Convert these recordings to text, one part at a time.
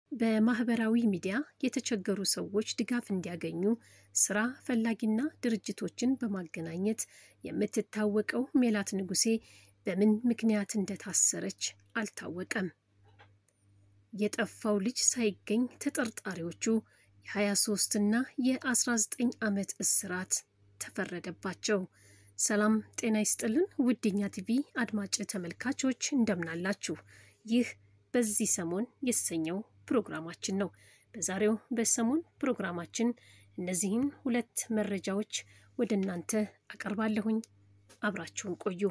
በማህበራዊ ሚዲያ የተቸገሩ ሰዎች ድጋፍ እንዲያገኙ ስራ ፈላጊና ድርጅቶችን በማገናኘት የምትታወቀው ሜላት ንጉሴ በምን ምክንያት እንደታሰረች አልታወቀም። የጠፋው ልጅ ሳይገኝ ተጠርጣሪዎቹ የ23 እና የ19 ዓመት እስራት ተፈረደባቸው። ሰላም ጤና ይስጥልን ውድኛ ቲቪ አድማጭ ተመልካቾች እንደምናላችሁ። ይህ በዚህ ሰሞን የተሰኘው ፕሮግራማችን ነው። በዛሬው በሰሞን ፕሮግራማችን እነዚህን ሁለት መረጃዎች ወደ እናንተ አቀርባለሁኝ። አብራችሁን ቆዩ።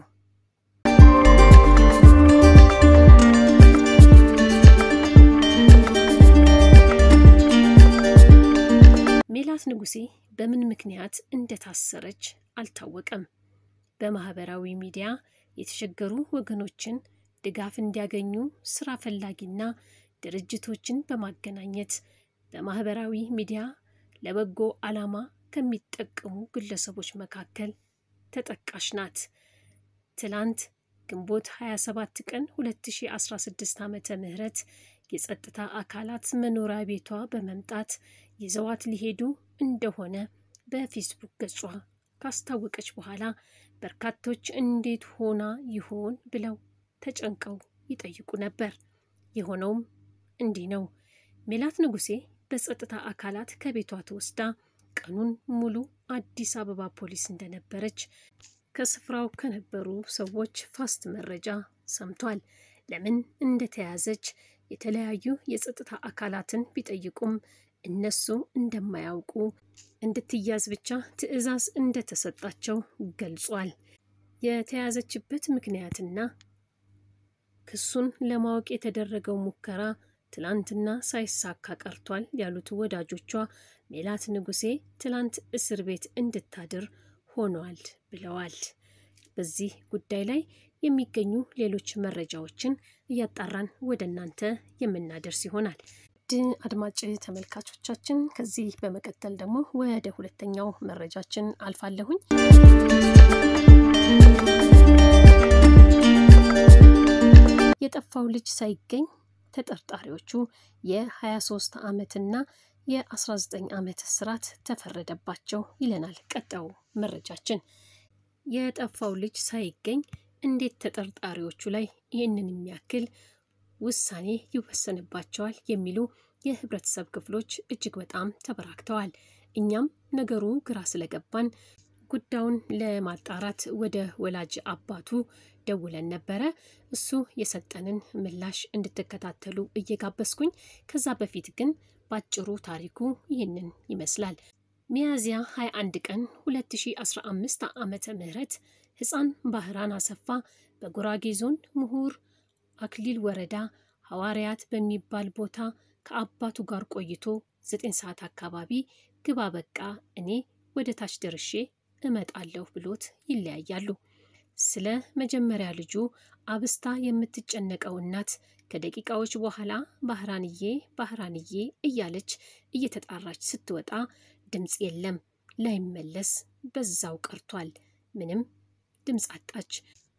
ሜላት ንጉሴ በምን ምክንያት እንደታሰረች አልታወቀም። በማህበራዊ ሚዲያ የተቸገሩ ወገኖችን ድጋፍ እንዲያገኙ ስራ ፈላጊና ድርጅቶችን በማገናኘት በማህበራዊ ሚዲያ ለበጎ ዓላማ ከሚጠቀሙ ግለሰቦች መካከል ተጠቃሽ ናት። ትላንት ግንቦት 27 ቀን 2016 ዓመተ ምህረት የጸጥታ አካላት መኖሪያ ቤቷ በመምጣት ይዘዋት ሊሄዱ እንደሆነ በፌስቡክ ገጿ ካስታወቀች በኋላ በርካቶች እንዴት ሆና ይሆን ብለው ተጨንቀው ይጠይቁ ነበር። የሆነውም እንዲህ ነው። ሜላት ንጉሴ በጸጥታ አካላት ከቤቷ ተወስዳ ቀኑን ሙሉ አዲስ አበባ ፖሊስ እንደነበረች ከስፍራው ከነበሩ ሰዎች ፋስት መረጃ ሰምቷል። ለምን እንደተያዘች የተለያዩ የጸጥታ አካላትን ቢጠይቁም እነሱ እንደማያውቁ እንድትያዝ ብቻ ትዕዛዝ እንደተሰጣቸው ገልጿል። የተያዘችበት ምክንያትና ክሱን ለማወቅ የተደረገው ሙከራ ትላንትና ሳይሳካ ቀርቷል ያሉት ወዳጆቿ ሜላት ንጉሴ ትላንት እስር ቤት እንድታድር ሆኗል ብለዋል። በዚህ ጉዳይ ላይ የሚገኙ ሌሎች መረጃዎችን እያጣራን ወደ እናንተ የምናደርስ ይሆናል። ድ አድማጭ ተመልካቾቻችን ከዚህ በመቀጠል ደግሞ ወደ ሁለተኛው መረጃችን አልፋለሁኝ። የጠፋው ልጅ ሳይገኝ ተጠርጣሪዎቹ የ23 ዓመትና የ19 ዓመት እስራት ተፈረደባቸው ይለናል ቀጣዩ መረጃችን። የጠፋው ልጅ ሳይገኝ እንዴት ተጠርጣሪዎቹ ላይ ይህንን የሚያክል ውሳኔ ይወሰንባቸዋል የሚሉ የህብረተሰብ ክፍሎች እጅግ በጣም ተበራክተዋል። እኛም ነገሩ ግራ ስለገባን ጉዳዩን ለማጣራት ወደ ወላጅ አባቱ ደውለን ነበረ። እሱ የሰጠንን ምላሽ እንድትከታተሉ እየጋበዝኩኝ፣ ከዛ በፊት ግን ባጭሩ ታሪኩ ይህንን ይመስላል። ሚያዝያ 21 ቀን 2015 ዓመተ ምህረት ህፃን ባህራን አሰፋ በጉራጌ ዞን ምሁር አክሊል ወረዳ ሐዋርያት በሚባል ቦታ ከአባቱ ጋር ቆይቶ ዘጠኝ ሰዓት አካባቢ ግባ በቃ እኔ ወደ ታች ደርሼ እመጣለሁ ብሎት ይለያያሉ። ስለ መጀመሪያ ልጁ አብስታ የምትጨነቀው እናት ከደቂቃዎች በኋላ ባህራንዬ ባህራንዬ እያለች እየተጣራች ስትወጣ ድምፅ የለም፣ ላይመለስ በዛው ቀርቷል። ምንም ድምፅ አጣች።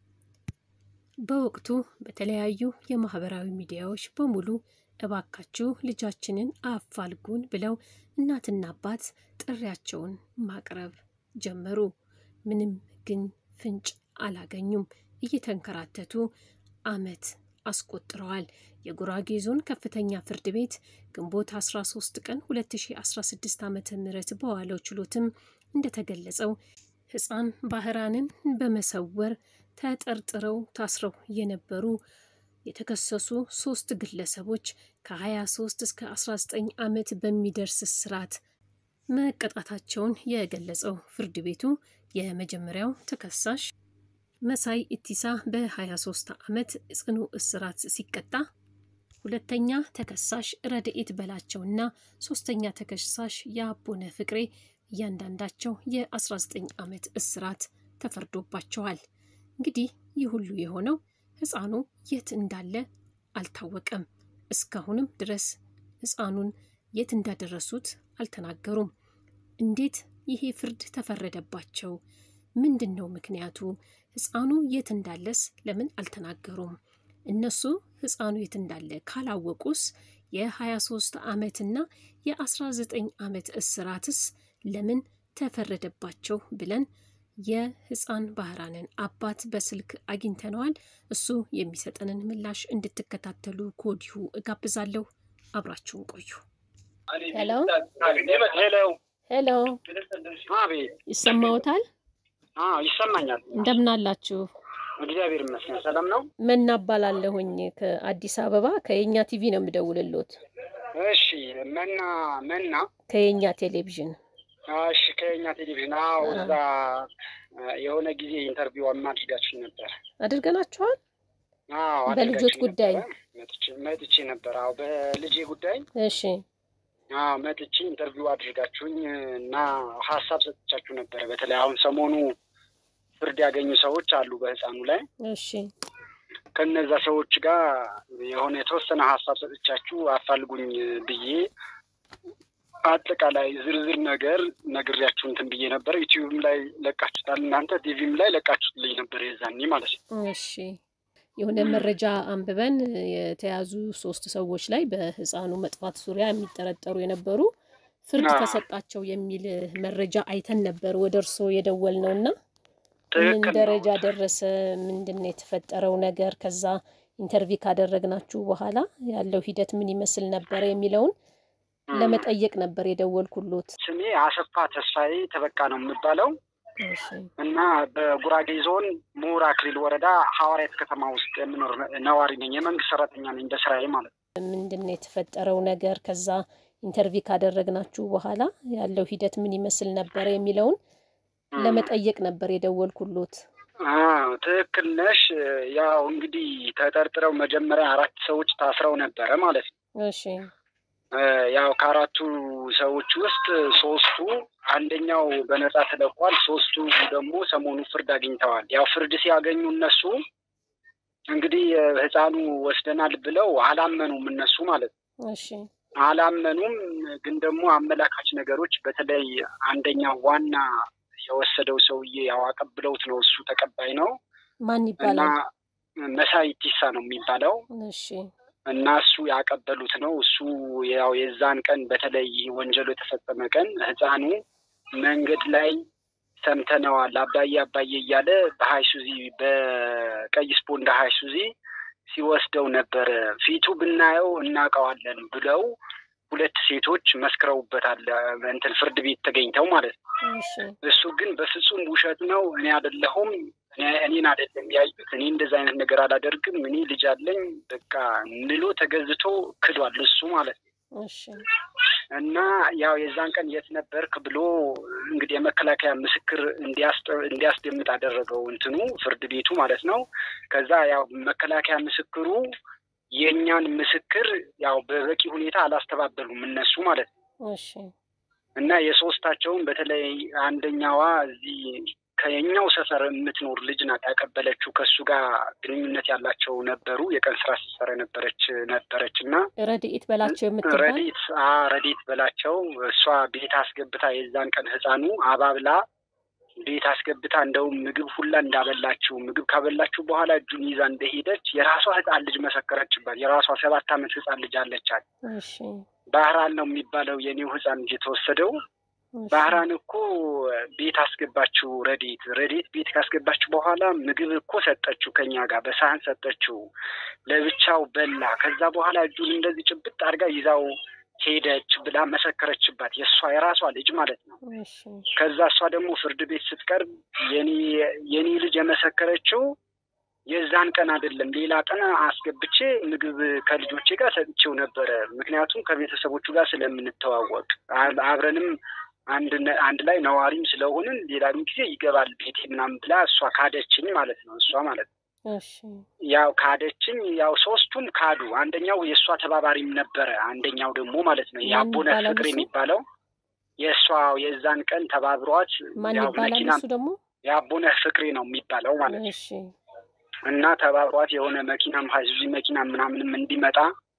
በወቅቱ በተለያዩ የማህበራዊ ሚዲያዎች በሙሉ እባካችሁ ልጃችንን አፋልጉን ብለው እናትና አባት ጥሪያቸውን ማቅረብ ጀመሩ። ምንም ግን ፍንጭ አላገኙም። እየተንከራተቱ ዓመት አስቆጥረዋል። የጉራጌ ዞን ከፍተኛ ፍርድ ቤት ግንቦት 13 ቀን 2016 ዓ ም በዋለው ችሎትም እንደተገለጸው ህፃን ባህራንን በመሰወር ተጠርጥረው ታስረው የነበሩ የተከሰሱ ሶስት ግለሰቦች ከ23 እስከ 19 ዓመት በሚደርስ እስራት መቀጣታቸውን የገለጸው ፍርድ ቤቱ የመጀመሪያው ተከሳሽ መሳይ ኢቲሳ በ23 ዓመት ጽኑ እስራት ሲቀጣ፣ ሁለተኛ ተከሳሽ ረድኤት በላቸውና ሶስተኛ ተከሳሽ የአቦነ ፍቅሬ እያንዳንዳቸው የ19 ዓመት እስራት ተፈርዶባቸዋል። እንግዲህ ይህ ሁሉ የሆነው ህፃኑ የት እንዳለ አልታወቀም። እስካሁንም ድረስ ህፃኑን የት እንዳደረሱት አልተናገሩም። እንዴት ይሄ ፍርድ ተፈረደባቸው? ምንድን ነው ምክንያቱ? ህፃኑ የት እንዳለስ ለምን አልተናገሩም? እነሱ ህፃኑ የት እንዳለ ካላወቁስ የ23 ዓመትና የ19 ዓመት እስራትስ ለምን ተፈረደባቸው ብለን የህፃን ባህራንን አባት በስልክ አግኝተነዋል። እሱ የሚሰጠንን ምላሽ እንድትከታተሉ ከወዲሁ እጋብዛለሁ። አብራችሁን ቆዩ። ሄሎ ሄሎ ሄሎ፣ አቤት። ይሰማዎታል? አዎ ይሰማኛል። እንደምን አላችሁ? እግዚአብሔር ይመስገን ሰላም ነው። መና እባላለሁኝ ከአዲስ አበባ ከየኛ ቲቪ ነው የምደውልሎት። እሺ መና መና ከየኛ ቴሌቪዥን እሺ ከኛ ቴሌቪዥን አዎ፣ እዛ የሆነ ጊዜ ኢንተርቪው አድርጋችሁ ነበር። አድርገናችኋል። አዎ በልጆች አድርጋችሁ ጉዳይ? ነበረ። መጥቼ መጥቼ ነበር። አዎ በልጄ ጉዳይ እሺ አዎ መጥቼ ኢንተርቪው አድርጋችሁኝ እና ሀሳብ ሰጥቻችሁ ነበረ። በተለይ አሁን ሰሞኑ ፍርድ ያገኙ ሰዎች አሉ በህፃኑ ላይ እሺ ከነዛ ሰዎች ጋር የሆነ የተወሰነ ሀሳብ ሰጥቻችሁ አፋልጉኝ ብዬ አጠቃላይ ዝርዝር ነገር ነግሬያችሁ እንትን ብዬ ነበር። ዩቲዩብም ላይ ለቃችሁታል እናንተ ቲቪም ላይ ለቃችሁትልኝ ነበር የዛኔ ማለት ነው። እሺ የሆነ መረጃ አንብበን የተያዙ ሶስት ሰዎች ላይ በህፃኑ መጥፋት ዙሪያ የሚጠረጠሩ የነበሩ ፍርድ አዎ። ተሰጣቸው የሚል መረጃ አይተን ነበር ወደ እርስዎ የደወል ነው እና ምን ትክክል ነው። ደረጃ ደረሰ? ምንድን ነው የተፈጠረው ነገር? ከዛ ኢንተርቪው ካደረግናችሁ በኋላ ያለው ሂደት ምን ይመስል ነበረ የሚለውን ለመጠየቅ ነበር የደወልኩሎት። ስሜ አሰፋ ተስፋዬ ተበቃ ነው የምባለው እሺ እና በጉራጌ ዞን ምሁር አክሊል ወረዳ ሐዋርያት ከተማ ውስጥ የምኖር ነዋሪ ነኝ። የመንግስት ሰራተኛ ነኝ በስራዬ ማለት ነው። ምንድን ነው የተፈጠረው ነገር? ከዛ ኢንተርቪው ካደረግናችሁ በኋላ ያለው ሂደት ምን ይመስል ነበረ የሚለውን ለመጠየቅ ነበር የደወልኩሎት። አዎ ትክክል ነሽ። ያው እንግዲህ ተጠርጥረው መጀመሪያ አራት ሰዎች ታስረው ነበረ ማለት ነው። እሺ እ ያው ከአራቱ ሰዎች ውስጥ ሶስቱ አንደኛው በነጻ ተለቋል። ሶስቱ ደግሞ ሰሞኑ ፍርድ አግኝተዋል። ያው ፍርድ ሲያገኙ እነሱ እንግዲህ እ ህፃኑ ወስደናል ብለው አላመኑም እነሱ ማለት ነው። እሺ አላመኑም። ግን ደግሞ አመላካች ነገሮች በተለይ አንደኛው ዋና የወሰደው ሰውዬ ያው አቀብለውት ነው። እሱ ተቀባይ ነው ማን እና ይባላል? መሳይ ቲሳ ነው የሚባለው እሺ እና እሱ ያቀበሉት ነው። እሱ ያው የዛን ቀን በተለይ ወንጀሉ የተፈጸመ ቀን ህፃኑ መንገድ ላይ ሰምተነዋል አባዬ አባዬ እያለ በሀይሱዚ በቀይ ስፖንዳ ሀይሱዚ ሲወስደው ነበረ። ፊቱ ብናየው እናውቀዋለን ብለው ሁለት ሴቶች መስክረውበታል። እንትን ፍርድ ቤት ተገኝተው ማለት ነው። እሺ እሱ ግን በፍጹም ውሸት ነው፣ እኔ አይደለሁም፣ እኔ- እኔን አይደለም ያዩት፣ እኔ እንደዚ አይነት ነገር አላደርግም፣ እኔ ልጅ አለኝ በቃ ምሎ ተገዝቶ ክዷል እሱ ማለት ነው። እሺ እና ያው የዛን ቀን የት ነበርክ ብሎ እንግዲህ የመከላከያ ምስክር እንዲያስጠ- እንዲያስደምጥ አደረገው እንትኑ ፍርድ ቤቱ ማለት ነው። ከዛ ያው መከላከያ ምስክሩ የእኛን ምስክር ያው በበቂ ሁኔታ አላስተባበሉም እነሱ ማለት ነው። እሺ እና የሶስታቸውን በተለይ አንደኛዋ እዚህ ከየኛው ሰፈር የምትኖር ልጅ ናት ያቀበለችው። ከእሱ ጋር ግንኙነት ያላቸው ነበሩ። የቀን ስራ ስትሰራ ነበረች ነበረች እና ረድኤት በላቸው የምትባል ረዲት ረዲት በላቸው እሷ ቤት አስገብታ የዛን ቀን ህፃኑ አባብላ ቤት አስገብታ እንደውም ምግብ ሁላ እንዳበላችው ምግብ ካበላችሁ በኋላ እጁን ይዛ እንደሄደች የራሷ ህፃን ልጅ መሰከረችባት። የራሷ ሰባት ዓመት ህፃን ልጅ አለቻት። እሺ ባህራን ነው የሚባለው የኔው ህፃን ልጅ የተወሰደው እሺ ባህራን እኮ ቤት አስገባችው። ረዲት ረዲት ቤት ካስገባችው በኋላ ምግብ እኮ ሰጠችው፣ ከኛ ጋር በሳህን ሰጠችው፣ ለብቻው በላ። ከዛ በኋላ እጁን እንደዚህ ጭብጥ አድርጋ ይዛው ሄደች ብላ መሰከረችባት። የእሷ የራሷ ልጅ ማለት ነው። እሺ ከዛ እሷ ደግሞ ፍርድ ቤት ስትቀርብ የኔ የኔ ልጅ የመሰከረችው የዛን ቀን አይደለም፣ ሌላ ቀን አስገብቼ ምግብ ከልጆቼ ጋር ሰጥቼው ነበረ። ምክንያቱም ከቤተሰቦቹ ጋር ስለምንተዋወቅ አ- አብረንም አንድ ነ- አንድ ላይ ነዋሪም ስለሆንን ሌላም ጊዜ ይገባል ቤቴ ምናምን ብላ እሷ ካደችኝ ማለት ነው። እሷ ማለት ነው እሺ ያው ካደችኝ። ያው ሶስቱም ካዱ። አንደኛው የእሷ ተባባሪም ነበረ። አንደኛው ደግሞ ማለት ነው ማን የአቦነ ይባላል ፍቅር እሱ? የሚባለው የእሷ የዛን ቀን ተባብሯት ማን ያው ይባላል መኪና እሱ ደግሞ? የአቦነ ፍቅሬ ነው የሚባለው ማለት ነው። እሺ እና ተባብሯት የሆነ መኪናም ሀይሱዚ መኪና ምናምንም እንዲመጣ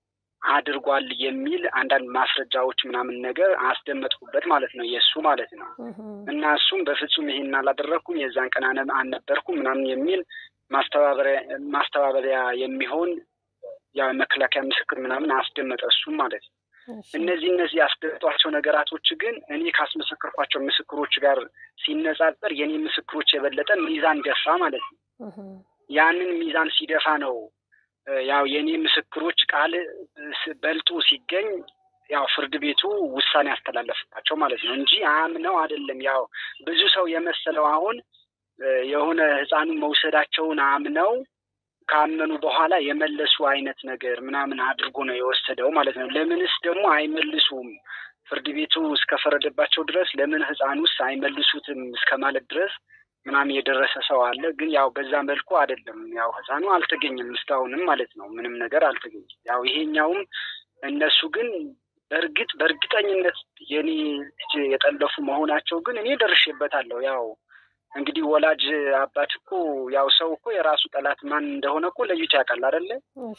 አድርጓል የሚል አንዳንድ ማስረጃዎች ምናምን ነገር አስደመጥኩበት ማለት ነው የእሱ ማለት ነው። እህ እና እሱም በፍጹም ይሄን አላደረግኩም የዛን ቀን አነ- አልነበርኩም ምናምን የሚል ማስተባበሪያ ማስተባበሪያ የሚሆን ያው የመከላከያ ምስክር ምናምን አስደመጠ እሱም ማለት ነው። እነዚህ እነዚህ ያስደመጧቸው ነገራቶች ግን እኔ ካስመሰከርኳቸው ምስክሮች ጋር ሲነጻጸር የኔ ምስክሮች የበለጠ ሚዛን ደፋ ማለት ነው። ያንን ሚዛን ሲደፋ ነው ያው የኔ ምስክሮች ቃል በልጡ ሲገኝ ያው ፍርድ ቤቱ ውሳኔ ያስተላለፍባቸው ማለት ነው እንጂ አምነው አይደለም። ያው ብዙ ሰው የመሰለው አሁን የሆነ ህፃኑን መውሰዳቸውን አምነው ካመኑ በኋላ የመለሱ አይነት ነገር ምናምን አድርጎ ነው የወሰደው ማለት ነው። ለምንስ ደግሞ አይመልሱም? ፍርድ ቤቱ እስከፈረደባቸው ድረስ ለምን ህፃኑስ አይመልሱትም እስከ ማለት ድረስ ምናምን የደረሰ ሰው አለ። ግን ያው በዛ መልኩ አይደለም። ያው ህፃኑ አልተገኘም እስካሁንም ማለት ነው። ምንም ነገር አልተገኘም። ያው ይሄኛውም እነሱ ግን በእርግጥ በእርግጠኝነት የኔ ልጅ የጠለፉ መሆናቸው ግን እኔ ደርሼበታለሁ። ያው እንግዲህ ወላጅ አባት እኮ ያው ሰው እኮ የራሱ ጠላት ማን እንደሆነ እኮ ለይቶ ያውቃል አይደለ?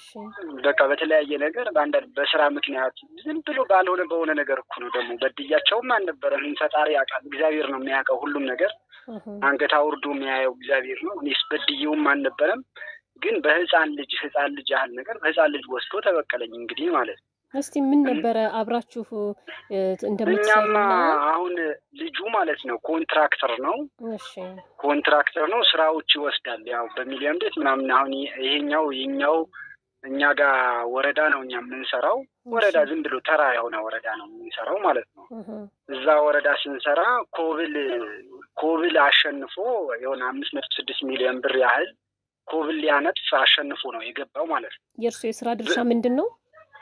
በቃ በተለያየ ነገር በአንዳንድ በስራ ምክንያት ዝም ብሎ ባልሆነ በሆነ ነገር እኮ ነው። ደግሞ በድያቸውም አልነበረም። ፈጣሪ ያውቃል። እግዚአብሔር ነው የሚያውቀው ሁሉም ነገር አንገት አውርዶ የሚያየው እግዚአብሔር ነው። እኔስ በድዬውም አልነበረም። ግን በህፃን ልጅ ህፃን ልጅ ያህል ነገር በህፃን ልጅ ወስዶ ተበቀለኝ እንግዲህ ማለት ነው። እስቲ ምን ነበረ አብራችሁ እኛማ እንደምትሰሩና አሁን ልጁ ማለት ነው ኮንትራክተር ነው እሺ ኮንትራክተር ነው ስራዎች ይወስዳል። ያው በሚሊዮን ቤት ምናምን አሁን ይሄኛው የኛው እኛ ጋር ወረዳ ነው እኛ የምንሰራው ወረዳ ዝም ብሎ ተራ የሆነ ወረዳ ነው የምንሰራው ማለት ነው። እህ እዛ ወረዳ ስንሰራ ኮብል ኮብል አሸንፎ የሆነ አምስት መቶ ስድስት ሚሊዮን ብር ያህል ኮብል ሊያነጥፍ አሸንፎ ነው የገባው ማለት ነው። የእርሶ የስራ ድርሻ ምንድን ነው?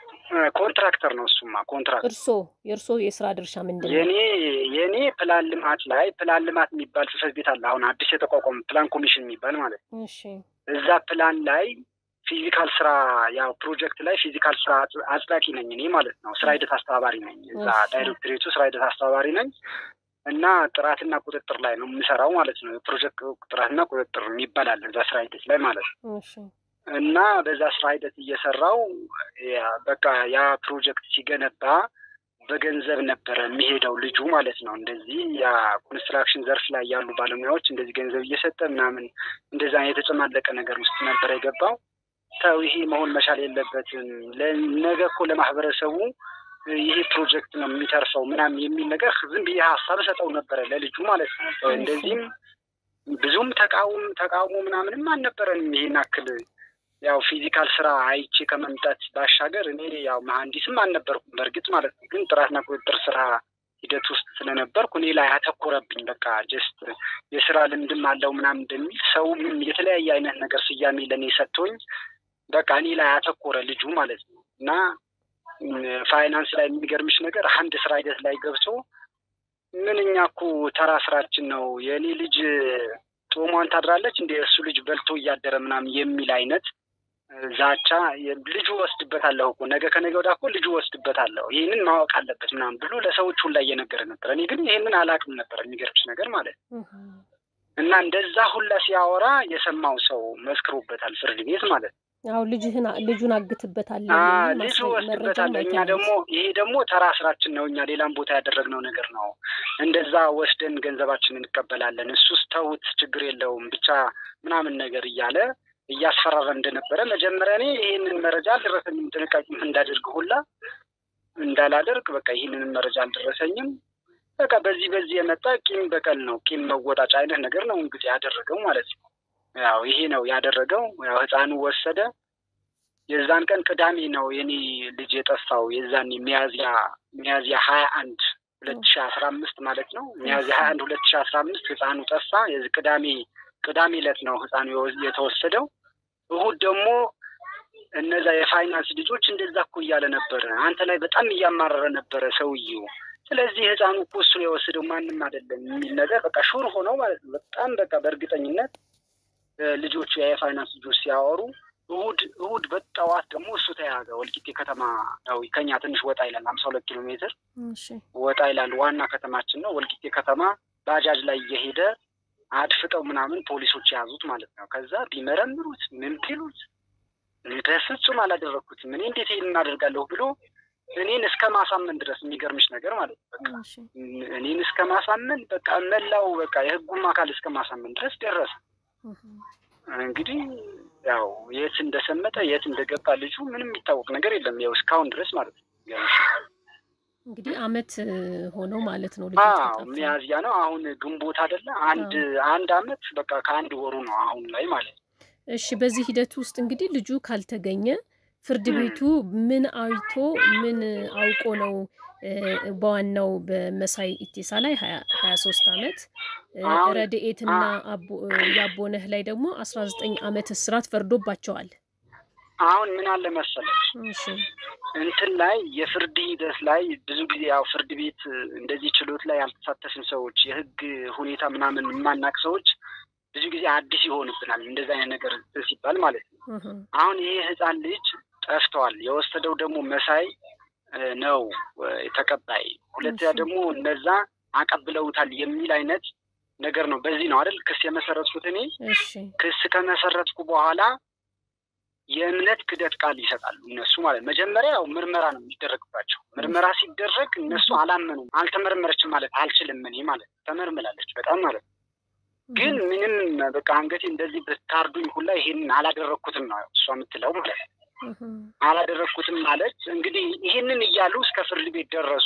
ኮንትራክተር ነው እሱማ ኮንትራክተር እርሶ የእርሶ የስራ ድርሻ ምንድን ነው? የኔ የኔ ፕላን ልማት ላይ ፕላን ልማት የሚባል ጽሕፈት ቤት አለ። አሁን አዲስ የተቋቋመ ፕላን ኮሚሽን የሚባል ማለት ነው። እሺ እዛ ፕላን ላይ ፊዚካል ስራ ያው ፕሮጀክት ላይ ፊዚካል ስራ አጽ- አጽዳቂ ነኝ እኔ ማለት ነው። ስራ ሂደት አስተባባሪ ነኝ። እዛ እሺ። ዳይሬክቶሬቱ ስራ ሂደት አስተባባሪ ነኝ እና ጥራትና ቁጥጥር ላይ ነው የምሰራው ማለት ነው። የፕሮጀክት ጥራትና ቁጥጥር የሚባል አለ እዛ ስራ ሂደት ላይ ማለት ነው። እሺ እና በዛ ስራ ሂደት እየሰራው ያ በቃ ያ ፕሮጀክት ሲገነባ በገንዘብ ነበረ የሚሄደው ልጁ ማለት ነው። እንደዚህ ያ ኮንስትራክሽን ዘርፍ ላይ ያሉ ባለሙያዎች እንደዚህ ገንዘብ እየሰጠ ምናምን እንደዛ የተጨማለቀ ነገር ውስጥ ነበረ የገባው። ተው ይሄ መሆን መቻል የለበትም። ነገ እኮ ለማህበረሰቡ ይሄ ፕሮጀክት ነው የሚተርፈው ምናምን የሚል ነገር ዝም ብዬ ሀሳብ ሰጠው ነበረ ለልጁ ማለት ነው። እንደዚህም ብዙም ተቃውም ተቃውሞ ምናምንም አልነበረንም ይሄን አክል ያው ፊዚካል ስራ አይቼ ከመምጣት ባሻገር እኔ ያው መሀንዲስም አልነበርኩም በእርግጥ ማለት ነው። ግን ጥራትና ቁጥጥር ስራ ሂደት ውስጥ ስለነበርኩ እኔ ላይ አተኮረብኝ። በቃ ጀስት የስራ ልምድም አለው ምናምን እንደሚል ሰውም የተለያየ አይነት ነገር ስያሜ ለእኔ ሰጥቶኝ በቃ እኔ ላይ አተኮረ ልጁ ማለት ነው። እና ፋይናንስ ላይ የሚገርምሽ ነገር አንድ ስራ ሂደት ላይ ገብቶ ምን እኛ እኮ ተራ ስራችን ነው የእኔ ልጅ ጦሟን ታድራለች እንደ እሱ ልጅ በልቶ እያደረ ምናምን የሚል አይነት ዛቻ ልጁ ወስድበታለሁ እኮ ነገ ከነገ ወዲያ እኮ ልጁ ወስድበታለሁ ይህንን ማወቅ አለበት ምናምን ብሎ ለሰዎች ሁላ እየነገረ ነበር። እኔ ግን ይህንን አላውቅም ነበር የሚገርምሽ ነገር ማለት ነው። እና እንደዛ ሁላ ሲያወራ የሰማው ሰው መስክሮበታል ፍርድ ቤት ማለት ነው። አዎ ልጅህን ልጁን አግትበታለሁ አ የሚል ልጁ ማስረ- ወስድበታል። መረጃም እኛ አይተናል። ደግሞ ይሄ ደግሞ ተራ ስራችን ነው። እኛ ሌላም ቦታ ያደረግነው ነገር ነው። እንደዛ ወስደን ገንዘባችንን እንቀበላለን። እሱስ ተውት፣ ችግር የለውም ብቻ ምናምን ነገር እያለ እያስፈራራ እንደነበረ መጀመሪያ እኔ ይህንን መረጃ አልደረሰኝም። ጥንቃቄ እንዳደርግ ሁላ እንዳላደርግ በቃ ይህንንም መረጃ አልደረሰኝም። በቃ በዚህ በዚህ የመጣ ቂም በቀል ነው፣ ቂም መወጣጫ አይነት ነገር ነው እንግዲህ ያደረገው ማለት ነው። ያው ይሄ ነው ያደረገው። ያው ህፃኑ ወሰደ። የዛን ቀን ቅዳሜ ነው የኔ ልጅ የጠፋው። የዛን ሚያዝያ ሚያዝያ ሀያ አንድ ሁለት ሺ አስራ አምስት ማለት ነው። ሚያዝያ ሀያ አንድ ሁለት ሺ አስራ አምስት ህፃኑ ጠፋ። የዚህ ቅዳሜ ቅዳሜ ዕለት ነው ህፃኑ የወ- የተወሰደው። እሁድ ደግሞ እነዛ የፋይናንስ ልጆች እንደዛ እኮ እያለ ነበረ። አንተ ላይ በጣም እያማረረ ነበረ ሰውዬው። ስለዚህ ህፃኑ እኮ እሱ ነው የወሰደው ማንም አይደለም የሚል ነገር በቃ ሹር ሆነው ማለት ነው። በጣም በቃ በእርግጠኝነት እ፣ ልጆቹ የፋይናንስ ልጆች ሲያወሩ እሁድ እሁድ በጠዋት ደግሞ እሱ ተያዘ። ወልቂጤ ከተማ ነው ከኛ ትንሽ ወጣ ይላል፣ ሀምሳ ሁለት ኪሎ ሜትር እሺ ወጣ ይላል። ዋና ከተማችን ነው ወልቂጤ ከተማ። ባጃጅ ላይ እየሄደ አድፍጠው ምናምን ፖሊሶች የያዙት ማለት ነው። ከዛ ቢመረምሩት ምን ቢሉት እኔ በፍጹም አላደረግኩትም እኔ እንዴት ይሄን እናደርጋለሁ ብሎ እኔን እስከ ማሳመን ድረስ የሚገርምሽ ነገር ማለት ነው በቃ እሺ እኔን እስከ ማሳመን በቃ መላው በቃ የህጉም አካል እስከ ማሳመን ድረስ ደረሰ። እህ እንግዲህ ያው የት እንደሰመጠ የት እንደገባ ልጁ ምንም የሚታወቅ ነገር የለም። ያው እስካሁን ድረስ ማለት ነው። እንግዲህ አመት ሆነው ማለት ነው። ልጁ አዎ ከጠፋ ሚያዝያ ነው አሁን ግንቦት አይደለ? አንድ አንድ አመት በቃ ከአንድ ወሩ ነው አሁን ላይ ማለት ነው። እሺ በዚህ ሂደት ውስጥ እንግዲህ ልጁ ካልተገኘ ፍርድ ቤቱ ምን አይቶ ምን አውቆ ነው እ፣ በዋናው በመሳይ ኢቴሳ ላይ ሀያ ሶስት አመት እ፣ አሁን- ረድኤትና አቦ- እ፣ ያቦነህ ላይ ደግሞ አስራ ዘጠኝ አመት እስራት ፈርዶባቸዋል። አሁን ምን አለ መሰለች እሺ እንትን ላይ የፍርድ ሂደት ላይ ብዙ ጊዜ ያው ፍርድ ቤት እንደዚህ ችሎት ላይ ያልተሳተፍን ሰዎች የህግ ሁኔታ ምናምን የማናቅ ሰዎች ብዙ ጊዜ አዲስ ይሆንብናል። እንደዚህ አይነት ነገር ሲባል ማለት ነው። እህ፣ አሁን ይሄ ህፃን ልጅ ጠፍቷል። የወሰደው ደግሞ መሳይ እ፣ ነው እ፣ ተቀባይ። ሁለተኛ እሺ። ደግሞ እነዛ አቀብለውታል የሚል አይነት ነገር ነው። በዚህ ነው አይደል ክስ የመሰረትኩት እኔ። እሺ ክስ ከመሰረትኩ በኋላ የእምነት ክደት ቃል ይሰጣሉ እነሱ ማለት መጀመሪያ ያው ምርመራ ነው የሚደረግባቸው። ምርመራ ሲደረግ እነሱ አላመኑም። አልተመረመረችም ማለት አልችልም እኔ ማለት ነው። ተመርምላለች በጣም ማለት ነው። ግን ምንም በቃ አንገቴ እንደዚህ ብታርዱኝ ሁላ ይሄንን አላደረግኩትም ነው እሷ የምትለው ማለት ነው። እህ፣ አላደረግኩትም ማለት እንግዲህ ይህንን እያሉ እስከ ፍርድ ቤት ደረሱ።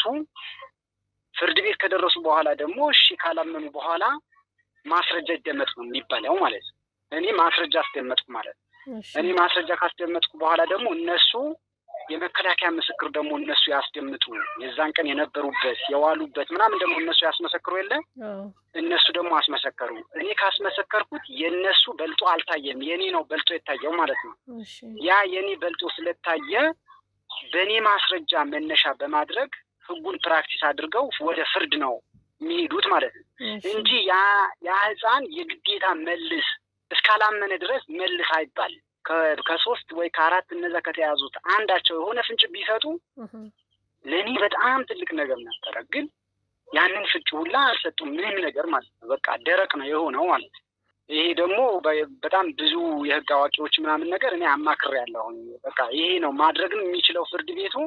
ፍርድ ቤት ከደረሱ በኋላ ደግሞ እሺ ካላመኑ በኋላ ማስረጃ ይደመጥ ነው የሚባለው ማለት ነው። እኔ ማስረጃ አስደመጥኩ ማለት ነው። እሺ እኔ ማስረጃ ካስደመጥኩ በኋላ ደግሞ እነሱ የመከላከያ ምስክር ደግሞ እነሱ ያስደምጡ የዛን ቀን የነበሩበት የዋሉበት ምናምን ደግሞ እነሱ ያስመሰክሩ የለ አዎ እነሱ ደግሞ አስመሰከሩ። እኔ ካስመሰከርኩት የእነሱ በልጦ አልታየም፣ የእኔ ነው በልጦ የታየው ማለት ነው። እሺ ያ የኔ በልጦ ስለታየ በእኔ ማስረጃ መነሻ በማድረግ ህጉን ፕራክቲስ አድርገው ወደ ፍርድ ነው የሚሄዱት ማለት ነው እሺ እንጂ ያ ያ ህፃን የግዴታ መልስ እስካላመነ ድረስ መልስ አይባል። ከ- ከሶስት ወይ ከአራት እነዛ ከተያዙት አንዳቸው የሆነ ፍንጭ ቢሰጡ እህ፣ ለእኔ በጣም ትልቅ ነገር ነበረ። ግን ያንን ፍንጭ ሁላ አልሰጡም፣ ምንም ነገር ማለት ነው። በቃ ደረቅ ነው የሆነው ማለት ነው። ይሄ ደግሞ በ- በጣም ብዙ የህግ አዋቂዎች ምናምን ነገር እኔ አማክሬያለሁኝ። በቃ ይሄ ነው ማድረግም የሚችለው ፍርድ ቤቱ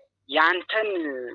ያንተን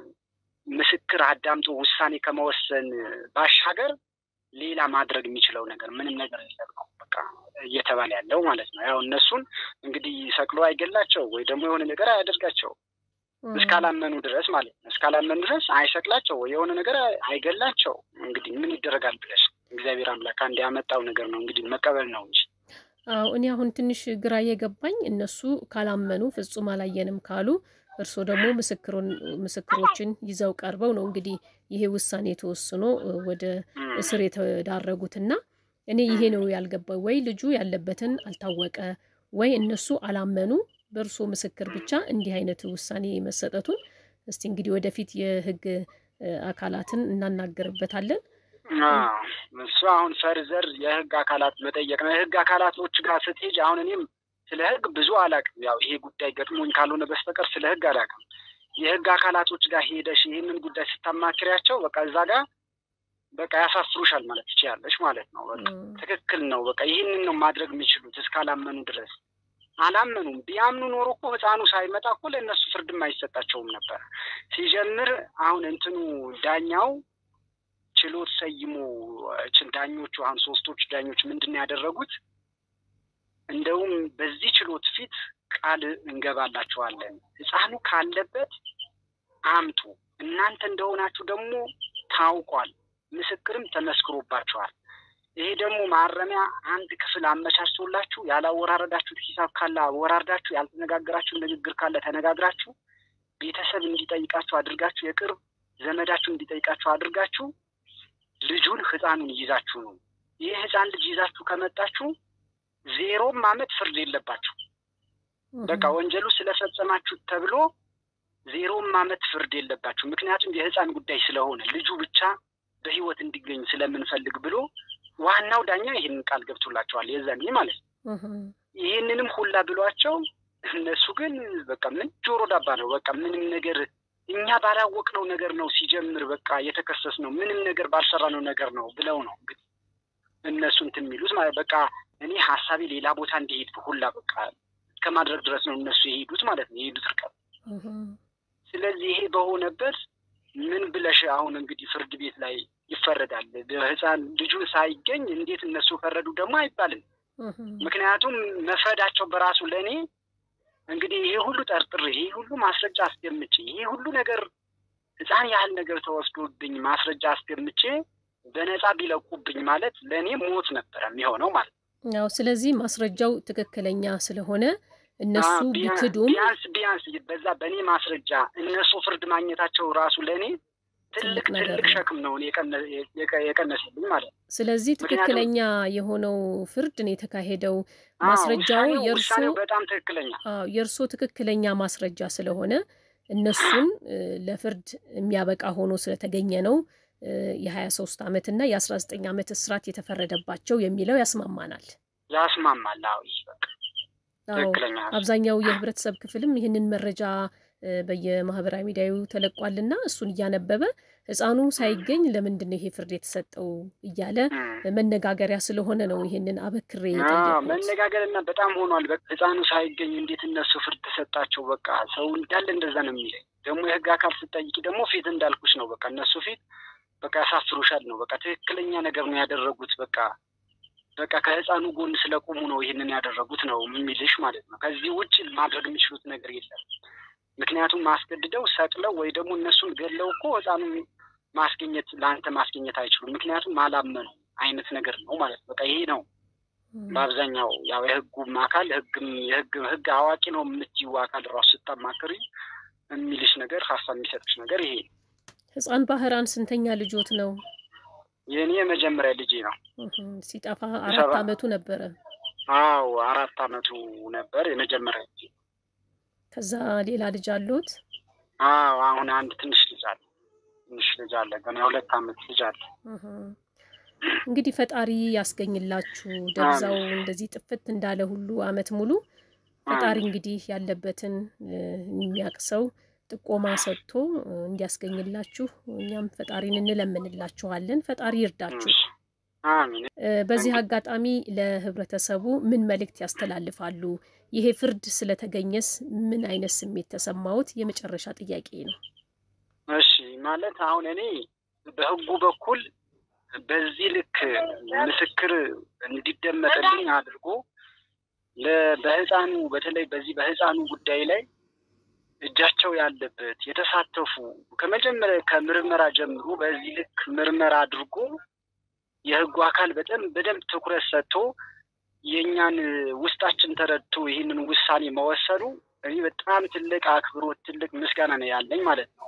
ምስክር አዳምጦ ውሳኔ ከመወሰን ባሻገር ሌላ ማድረግ የሚችለው ነገር ምንም ነገር የለም ነው በቃ እየተባለ ያለው ማለት ነው። ያው እነሱን እንግዲህ ሰቅሎ አይገላቸው ወይ ደግሞ የሆነ ነገር አያደርጋቸው እህ፣ እስካላመኑ ድረስ ማለት ነው። እስካላመኑ ድረስ አይሰቅላቸው ወይ የሆነ ነገር አይገላቸው። እንግዲህ ምን ይደረጋል ብለሽ እግዚአብሔር አምላክ አንድ ያመጣው ነገር ነው እንግዲህ መቀበል ነው እንጂ አዎ እኔ አሁን ትንሽ ግራ የገባኝ እነሱ ካላመኑ ፍጹም አላየንም ካሉ እርስዎ ደግሞ ምስክሩን ምስክሮችን ይዘው ቀርበው ነው እንግዲህ ይሄ ውሳኔ ተወስኖ እ፣ ወደ እም፣ እስር የተዳረጉትና እኔ ይሄ ነው ያልገባኝ። ወይ ልጁ ያለበትን አልታወቀ፣ ወይ እነሱ አላመኑ በእርስዎ ምስክር ብቻ እንዲህ አይነት ውሳኔ መሰጠቱን። እስቲ እንግዲህ ወደፊት የህግ እ፣ አካላትን እናናገርበታለን። አዎ፣ እሱ አሁን ፈርዘር የህግ አካላት መጠየቅ ነው። የህግ አካላቶች ጋር ስትሄጅ አሁን እኔም ስለ ህግ ብዙ አላውቅም። ያው ይሄ ጉዳይ ገጥሞኝ ካልሆነ በስተቀር ስለ ህግ አላውቅም። የህግ አካላቶች ጋር ሄደሽ ይህንን ጉዳይ ስታማክሪያቸው በቃ እዛ ጋር በቃ ያሳስሩሻል ማለት ትችያለሽ ማለት ነው። በቃ እም፣ ትክክል ነው። በቃ ይህንን ነው ማድረግ የሚችሉት እስካላመኑ ድረስ። አላመኑም። ቢያምኑ ኖሮ እኮ ህፃኑ ሳይመጣ እኮ ለእነሱ ፍርድም አይሰጣቸውም ነበር። ሲጀምር አሁን እንትኑ ዳኛው ችሎት ሰይሞ ችን ዳኞቹ አሁን ሶስቶቹ ዳኞች ምንድን ነው ያደረጉት? እንደውም በዚህ ችሎት ፊት ቃል እንገባላችኋለን፣ ህፃኑ ካለበት አምጡ፣ እናንተ እንደሆናችሁ ደግሞ ታውቋል፣ ምስክርም ተመስክሮባችኋል። ይሄ ደግሞ ማረሚያ አንድ ክፍል አመቻችቶላችሁ ያላወራረዳችሁት ሂሳብ ካለ አወራርዳችሁ፣ ያልተነጋገራችሁ ንግግር ካለ ተነጋግራችሁ፣ ቤተሰብ እንዲጠይቃችሁ አድርጋችሁ፣ የቅርብ ዘመዳችሁ እንዲጠይቃችሁ አድርጋችሁ ልጁን ህፃኑን ይዛችሁ ነው። ይህ ህፃን ልጅ ይዛችሁ ከመጣችሁ ዜሮም አመት ፍርድ የለባችሁ። በቃ ወንጀሉ ስለፈጸማችሁ ተብሎ ዜሮም አመት ፍርድ የለባችሁ። ምክንያቱም የህፃን ጉዳይ ስለሆነ ልጁ ብቻ በህይወት እንዲገኝ ስለምንፈልግ ብሎ ዋናው ዳኛ ይህንን ቃል ገብቶላቸዋል። የዛኔ ማለት ነው። እህ፣ ይህንንም ሁላ ብሏቸው እነሱ ግን በቃ ምን ጆሮ ዳባ ነው። በቃ ምንም ነገር እኛ ባላወቅነው ነገር ነው ሲጀምር በቃ የተከሰስ ነው ምንም ነገር ባልሰራነው ነገር ነው ብለው ነው እንግዲህ እነሱ እንትን የሚሉት ማለት በቃ እኔ ሀሳቤ ሌላ ቦታ እንዲሄድ ሁላ በቃ ከማድረግ ድረስ ነው እነሱ የሄዱት ማለት ነው የሄዱት ርቀት። እህ፣ ስለዚህ ይሄ በሆነበት ምን ብለሽ አሁን እንግዲህ ፍርድ ቤት ላይ ይፈረዳል? ህፃን ልጁን ሳይገኝ እንዴት እነሱ ፈረዱ ደግሞ አይባልም። ምክንያቱም መፍረዳቸው በራሱ ለእኔ እንግዲህ ይሄ ሁሉ ጠርጥሬ ይሄ ሁሉ ማስረጃ አስደምጬ ይሄ ሁሉ ነገር ሕፃን ያህል ነገር ተወስዶብኝ ማስረጃ አስደምጬ በነፃ ቢለቁብኝ ማለት ለእኔ ሞት ነበረ የሚሆነው ማለት ነው። ያው ስለዚህ ማስረጃው ትክክለኛ ስለሆነ እነሱ ቢክዱም ቢያንስ ቢያንስ በዛ በእኔ ማስረጃ እነሱ ፍርድ ማግኘታቸው ራሱ ለእኔ ትልቅ ትልቅ ሸክም ነው የቀነሰልኝ ማለት ነው። ስለዚህ ትክክለኛ የሆነው ፍርድ ነው የተካሄደው። ማስረጃው የእርሶ በጣም ትክክለኛ የእርሶ ትክክለኛ ማስረጃ ስለሆነ እነሱን ለፍርድ የሚያበቃ ሆኖ ስለተገኘ ነው የሀያ ሶስት ዓመት እና የአስራ ዘጠኝ ዓመት እስራት የተፈረደባቸው የሚለው ያስማማናል ያስማማል። አዎ ትክክለኛ አብዛኛው የህብረተሰብ ክፍልም ይህንን መረጃ በየማህበራዊ ሚዲያው ተለቋልና እሱን እያነበበ ህፃኑ ሳይገኝ ለምንድን ነው ይሄ ፍርድ የተሰጠው እያለ መነጋገሪያ ስለሆነ ነው ይሄንን አበክሬ የጠየቁት። መነጋገርና በጣም ሆኗል። ህፃኑ ሳይገኝ እንዴት እነሱ ፍርድ ተሰጣቸው? በቃ ሰው እንዳለ እንደዛ ነው የሚለኝ። ደግሞ የህግ አካል ስጠይቂ ደግሞ ፊት እንዳልኩሽ ነው። በቃ እነሱ ፊት በቃ ያሳፍሩሻል ነው። በቃ ትክክለኛ ነገር ነው ያደረጉት። በቃ በቃ ከህፃኑ ጎን ስለቆሙ ነው ይህንን ያደረጉት ነው የሚልሽ ማለት ነው። ከዚህ ውጭ ማድረግ የሚችሉት ነገር የለም። ምክንያቱም ማስገድደው ሰቅለው ወይ ደግሞ እነሱን ገለው እኮ ህፃኑ ማስገኘት ለአንተ ማስገኘት አይችሉም። ምክንያቱም አላመኑ አይነት ነገር ነው ማለት በቃ ይሄ ነው በአብዛኛው ያው የህጉም አካል ህግም የህግ ህግ አዋቂ ነው የምትይው አካል ራሱ ስታማክሪ የሚልሽ ነገር ሀሳብ የሚሰጥሽ ነገር ይሄ ህፃን ባህራን ስንተኛ ልጆት ነው? የእኔ የመጀመሪያ ልጄ ነው። ሲጠፋ አራት አመቱ ነበረ። አዎ አራት አመቱ ነበር የመጀመሪያ ልጄ። ከዛ ሌላ ልጅ አሉት? አዎ አሁን አንድ ትንሽ ልጅ አለ። ትንሽ ልጅ አለ ገና የሁለት አመት ልጅ አለ። እንግዲህ ፈጣሪ ያስገኝላችሁ። ደብዛው እንደዚህ ጥፍት እንዳለ ሁሉ አመት ሙሉ ፈጣሪ እንግዲህ ያለበትን የሚያውቅ ሰው ጥቆማ ሰጥቶ እንዲያስገኝላችሁ እኛም ፈጣሪን እንለምንላችኋለን። ፈጣሪ ይርዳችሁ። በዚህ አጋጣሚ ለህብረተሰቡ ምን መልእክት ያስተላልፋሉ? ይሄ ፍርድ ስለተገኘስ ምን አይነት ስሜት ተሰማዎት? የመጨረሻ ጥያቄ ነው። እሺ ማለት አሁን እኔ በህጉ በኩል በዚህ ልክ ምስክር እንዲደመጥልኝ አድርጎ በህፃኑ በተለይ በዚህ በህፃኑ ጉዳይ ላይ እጃቸው ያለበት የተሳተፉ ከመጀመሪያ ከምርመራ ጀምሮ በዚህ ልክ ምርመራ አድርጎ የህጉ አካል በጣም በደንብ ትኩረት ሰጥቶ የእኛን ውስጣችን ተረድቶ ይህንን ውሳኔ መወሰኑ እኔ በጣም ትልቅ አክብሮት፣ ትልቅ ምስጋና ነው ያለኝ ማለት ነው።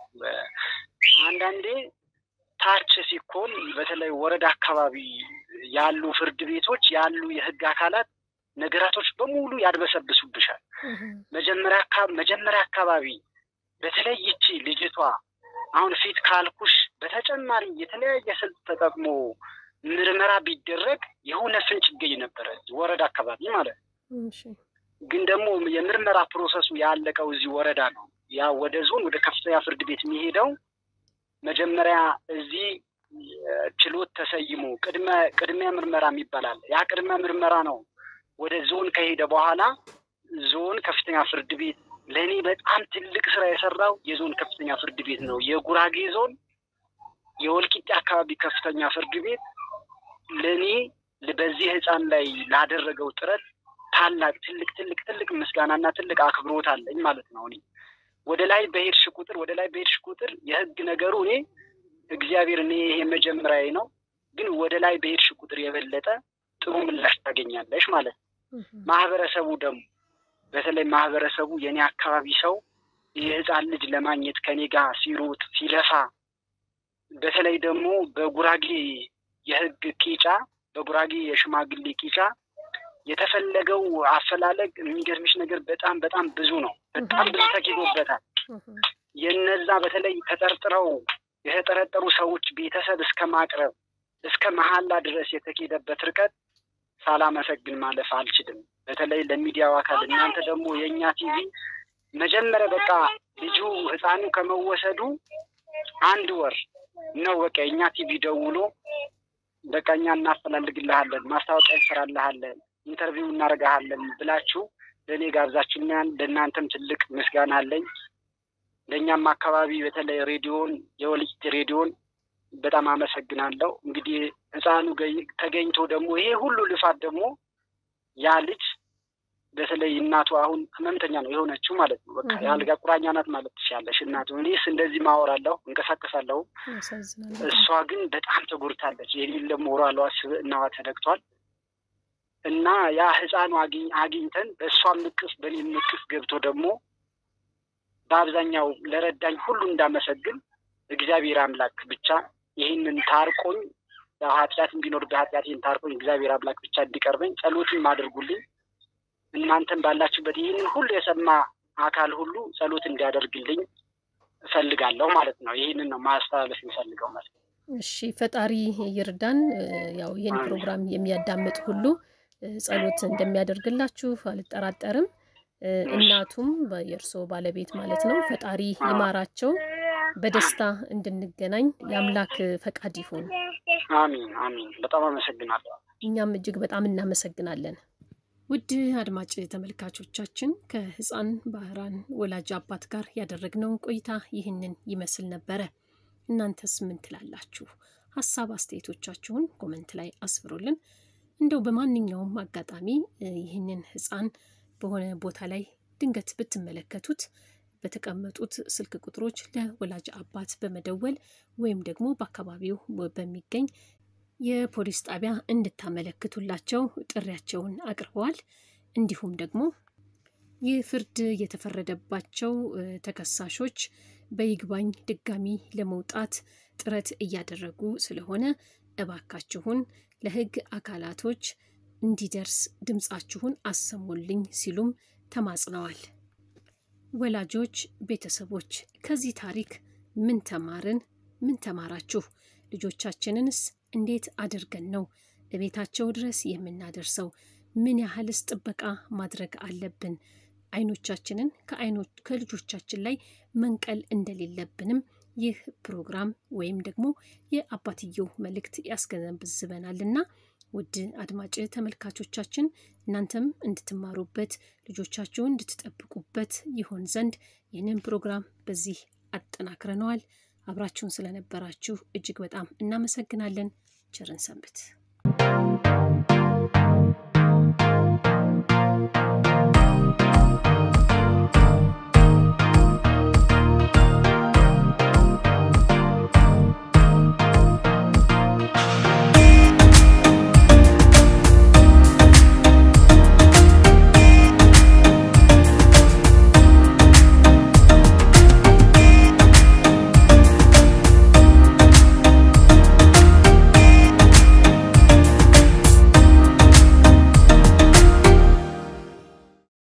አንዳንዴ ታች ሲኮን በተለይ ወረዳ አካባቢ ያሉ ፍርድ ቤቶች ያሉ የህግ አካላት ነገራቶች በሙሉ ያድበሰብሱብሻል። መጀመሪያ መጀመሪያ አካባቢ በተለይ ይቺ ልጅቷ አሁን ፊት ካልኩሽ በተጨማሪ የተለያየ ስልት ተጠቅሞ ምርመራ ቢደረግ የሆነ ፍንጭ ይገኝ ነበረ ወረዳ አካባቢ ማለት ነው። ግን ደግሞ የምርመራ ፕሮሰሱ ያለቀው እዚህ ወረዳ ነው። ያ ወደ ዞን ወደ ከፍተኛ ፍርድ ቤት የሚሄደው መጀመሪያ እዚህ ችሎት ተሰይሞ ቅድመ ቅድሚያ ምርመራ የሚባል አለ። ያ ቅድመ ምርመራ ነው ወደ ዞን ከሄደ በኋላ ዞን ከፍተኛ ፍርድ ቤት ለእኔ በጣም ትልቅ ስራ የሰራው የዞን ከፍተኛ ፍርድ ቤት ነው። የጉራጌ ዞን የወልቂጤ አካባቢ ከፍተኛ ፍርድ ቤት ለእኔ በዚህ ህፃን ላይ ላደረገው ጥረት ታላቅ ትልቅ ትልቅ ትልቅ ምስጋናና ትልቅ አክብሮት አለኝ ማለት ነው። እኔ ወደ ላይ በሄድሽ ቁጥር ወደ ላይ በሄድሽ ቁጥር የህግ ነገሩ እኔ እግዚአብሔር እኔ ይሄ መጀመሪያዬ ነው፣ ግን ወደ ላይ በሄድሽ ቁጥር የበለጠ ጥሩ ምላሽ ታገኛለሽ ማለት ነው። ማህበረሰቡ ደግሞ በተለይ ማህበረሰቡ የእኔ አካባቢ ሰው የህፃን ልጅ ለማግኘት ከኔ ጋር ሲሮጥ ሲለፋ፣ በተለይ ደግሞ በጉራጌ የህግ ቂጫ በጉራጌ የሽማግሌ ቂጫ የተፈለገው አፈላለግ የሚገርምሽ ነገር በጣም በጣም ብዙ ነው። በጣም ብዙ ተኪዶበታል። የነዛ በተለይ ተጠርጥረው የተጠረጠሩ ሰዎች ቤተሰብ እስከ ማቅረብ እስከ መሀላ ድረስ የተኬደበት ርቀት ሳላመሰግን ማለፍ አልችልም። በተለይ ለሚዲያው አካል እናንተ ደግሞ የእኛ ቲቪ መጀመሪያ በቃ ልጁ ህፃኑ ከመወሰዱ አንድ ወር ነው በቃ የእኛ ቲቪ ደውሎ በቃ እኛ እናፈላልግልሃለን፣ ማስታወቂያ እንሰራልሃለን፣ ኢንተርቪው እናደርግሃለን ብላችሁ ለእኔ ጋብዛችሁኛል። ለእናንተም ትልቅ ምስጋና አለኝ። ለእኛም አካባቢ በተለይ ሬዲዮን የወልቂጤ ሬዲዮን በጣም አመሰግናለሁ። እንግዲህ ህፃኑ ተገኝቶ ደግሞ ይሄ ሁሉ ልፋት ደግሞ ያ ልጅ በተለይ እናቱ አሁን ህመምተኛ ነው የሆነችው ማለት ነው። በቃ የአልጋ ቁራኛ ናት ማለት ትችላለሽ። እናቱ እኔስ እንደዚህ ማወራለሁ እንቀሳቀሳለሁ፣ እሷ ግን በጣም ተጎድታለች። የሌለ ሞራሏ ስብዕናዋ ተነክቷል። እና ያ ህፃኑ አግኝተን በእሷም እቅፍ በኔም እቅፍ ገብቶ ደግሞ በአብዛኛው ለረዳኝ ሁሉ እንዳመሰግን እግዚአብሔር አምላክ ብቻ ይህንን ታርቆኝ ኃጢአት ቢኖር በኃጢአቴን ታርቆኝ እግዚአብሔር አምላክ ብቻ እንዲቀርበኝ ጸሎትም አድርጉልኝ። እናንተም ባላችሁበት ይህንን ሁሉ የሰማ አካል ሁሉ ጸሎት እንዲያደርግልኝ እፈልጋለሁ ማለት ነው። ይህንን ነው ማስተላለፍ የሚፈልገው ማለት ነው። እሺ፣ ፈጣሪ ይርዳን። ያው ይህን ፕሮግራም የሚያዳምጥ ሁሉ ጸሎት እንደሚያደርግላችሁ አልጠራጠርም። እናቱም የእርስዎ ባለቤት ማለት ነው። ፈጣሪ ይማራቸው። በደስታ እንድንገናኝ የአምላክ ፈቃድ ይሁን። አሚን አሚን። በጣም አመሰግናለሁ። እኛም እጅግ በጣም እናመሰግናለን። ውድ አድማጭ ተመልካቾቻችን ከህፃን ባህራን ወላጅ አባት ጋር ያደረግነው ቆይታ ይህንን ይመስል ነበረ። እናንተስ ምን ትላላችሁ? ሀሳብ አስተያየቶቻችሁን ኮመንት ላይ አስፍሩልን። እንደው በማንኛውም አጋጣሚ ይህንን ህፃን በሆነ ቦታ ላይ ድንገት ብትመለከቱት በተቀመጡት ስልክ ቁጥሮች ለወላጅ አባት በመደወል ወይም ደግሞ በአካባቢው በሚገኝ የፖሊስ ጣቢያ እንድታመለክቱላቸው ጥሪያቸውን አቅርበዋል። እንዲሁም ደግሞ ይህ ፍርድ የተፈረደባቸው ተከሳሾች በይግባኝ ድጋሚ ለመውጣት ጥረት እያደረጉ ስለሆነ እባካችሁን ለህግ አካላቶች እንዲደርስ ድምፃችሁን አሰሙልኝ ሲሉም ተማጽነዋል። ወላጆች፣ ቤተሰቦች ከዚህ ታሪክ ምን ተማርን? ምን ተማራችሁ? ልጆቻችንንስ እንዴት አድርገን ነው እቤታቸው ድረስ የምናደርሰው? ምን ያህልስ ጥበቃ ማድረግ አለብን? አይኖቻችንን ከልጆቻችን ላይ መንቀል እንደሌለብንም ይህ ፕሮግራም ወይም ደግሞ የአባትየው መልእክት ያስገነዝበናልና ውድ አድማጭ ተመልካቾቻችን እናንተም እንድትማሩበት ልጆቻችሁን እንድትጠብቁበት ይሆን ዘንድ ይህንን ፕሮግራም በዚህ አጠናክረነዋል። አብራችሁን ስለነበራችሁ እጅግ በጣም እናመሰግናለን። ቸርን ሰንብት።